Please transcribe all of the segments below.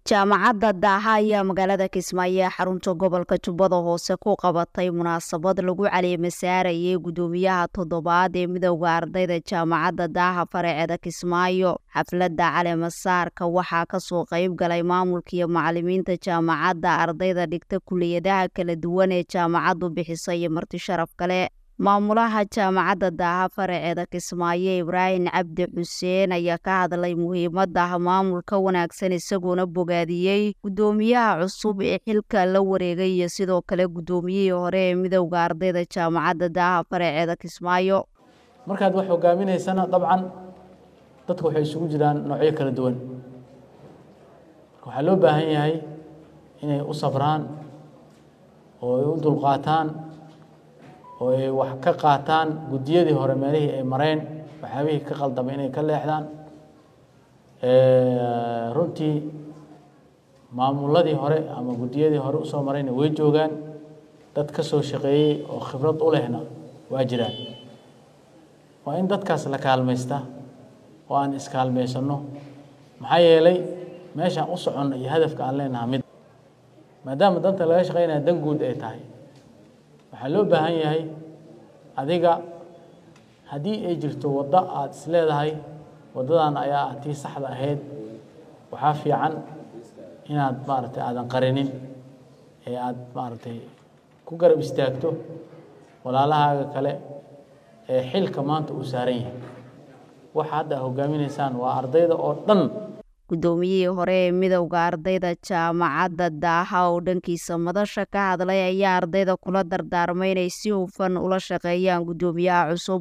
jaamacadda daaha ayaa magaalada kismaayo ee xarunta gobolka jubbada hoose ku qabatay munaasabad lagu caleema saarayay guddoomiyaha toddobaad ee midowda ardayda jaamacadda daaha faraceeda kismaayo xafladda caleemasaarka waxaa kasoo qeyb galay maamulka iyo macalimiinta jaamacadda ardayda dhigta kuliyadaha kala duwan ee jaamacaddu bixisa iyo marti sharaf kale maamulaha jaamacadda daaha faraceeda kismaayo ibraahim cabdi xuseen ayaa ka hadlay muhiimada maamulka wanaagsan isagoona bogaadiyey guddoomiyaha cusub ee xilka la wareegay iyo sidoo kale guddoomiyihii hore ee midowda ardayda jaamacadda daaha faraceeda kismaayo markaad wax hogaaminaysana dabcan dadku waxay isugu jiraan noocyo kala duwan marka waxaa loo baahan yahay inay u sabraan oo ay u dulqaataan oo ay wax ka qaataan guddiyadii hore meelihii ay mareen waxyaabihii ka qaldamay inay ka leexdaan runtii maamuladii hore ama guddiyadii hore usoo marayna way joogaan dad ka soo shaqeeyey oo khibrad u lehna waa jiraan waa in dadkaas la kaalmaysta oo aan iskaalmaysanno maxaa yeelay meeshaan u soconno iyo hadafka aan leenaha mid maadaama danta laga shaqeynaya dan guud ay tahay waxaa loo baahan yahay adiga haddii ay jirto waddo aada is leedahay waddadan ayaa ah tii saxda ahayd waxaa fiican inaad maaragtay aadan qarinin ee aada maaragtay ku garab istaagto walaalahaaga kale ee xilka maanta uu saaran yahay waxa hadda a hogaaminaysaan waa ardayda oo dhan guddoomiyihii hore ee midowda ardayda jaamacadda daaha oo dhankiisa madasha ka hadlay ayaa ardayda kula dardaarmay inay si hufan ula shaqeeyaan guddoomiyaha cusub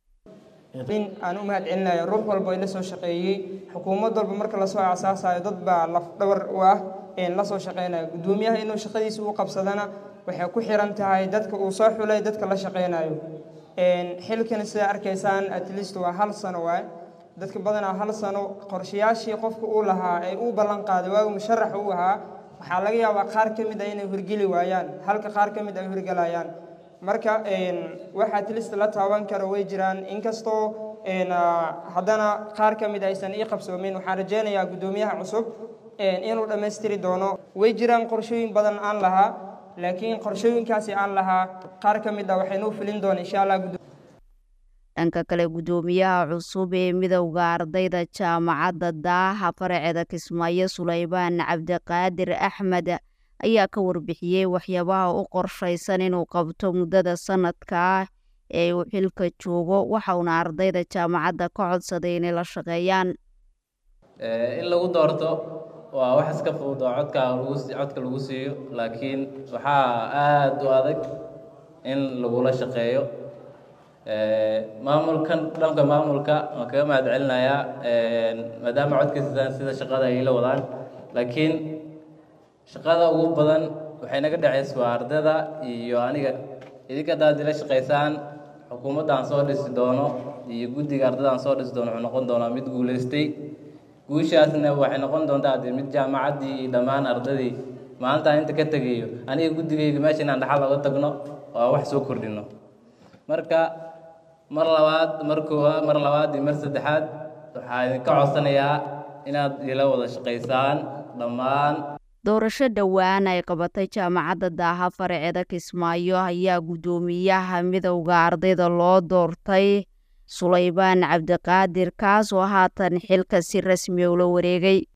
in aan u mahad celinayo ruux walba la soo shaqeeyey xukuumad walba marka lasoo asaasayo dad baa lafdhabar u ah la soo shaqeynayo guddoomiyaha inuu shaqadiisa u qabsadana waxay ku xiran tahay dadka uu soo xulay dadka la shaqeynayo xilkan sida arkaysaan at least waa hal sano waay dadka badanaa hal sano qorshayaashii qofka uu lahaa ee uu ballan qaaday waagu musharax uu ahaa waxaa laga yaabaa qaar ka mid ah inay horgeli waayaan halka qaar ka mid ay horgelayaan marka wax at least la taaban karo way jiraan inkastoo haddana qaar ka mid aysan ii qabsoomin waxaan rajeynayaa guddoomiyaha cusub inuu dhammaystiri doono way jiraan qorshooyin badan aan lahaa laakiin qorshooyinkaasi aan lahaa qaar ka mid ah waxaynuu filin doona insha allah dhanka kale guddoomiyaha cusub ee midowda ardayda jaamacadda daaha faraceeda kismaayo sulaymaan cabdiqaadir axmed ayaa ka warbixiyey waxyaabaha u qorshaysan inuu qabto muddada sanadka ah ee uu xilka joogo waxauna ardayda jaamacadda ka codsaday inay la shaqeeyaan in lagu doorto waa wax iska fudud oo codka codka lagu siiyo laakiin waxaa aada u adag in lagula shaqeeyo maamulkan dhanka maamulka waan kaga mahad celinayaa maadaama codkiisaan sida shaqada ay la wadaan laakiin shaqada ugu badan waxay naga dhacaysa waa ardayda iyo aniga idinka haddaad ila shaqaysaan xukuumadda aan soo dhisi doono iyo guddiga ardayda aan soo dhisi doono wuxuu noqon doonaa mid guulaystay guushaasna waxay noqon doontaa dee mid jaamacaddii iyo dhammaan ardaydii maalintaan inta ka tegayo aniga guddigayga meesha inaan dhaxal oga tagno oo wax soo kordhino marka mar labaad mar koowaad mar labaad iyo mar saddexaad waxaa idinka codsanayaa inaad ila wada shaqaysaan dhammaan doorasho dhowaan ay qabatay jaamacadda daaha faraceeda kismaayo ayaa guddoomiyaha midowda ardayda loo doortay sulaymaan cabdiqaadir kaas oo haatan xilka si rasmi ula wareegay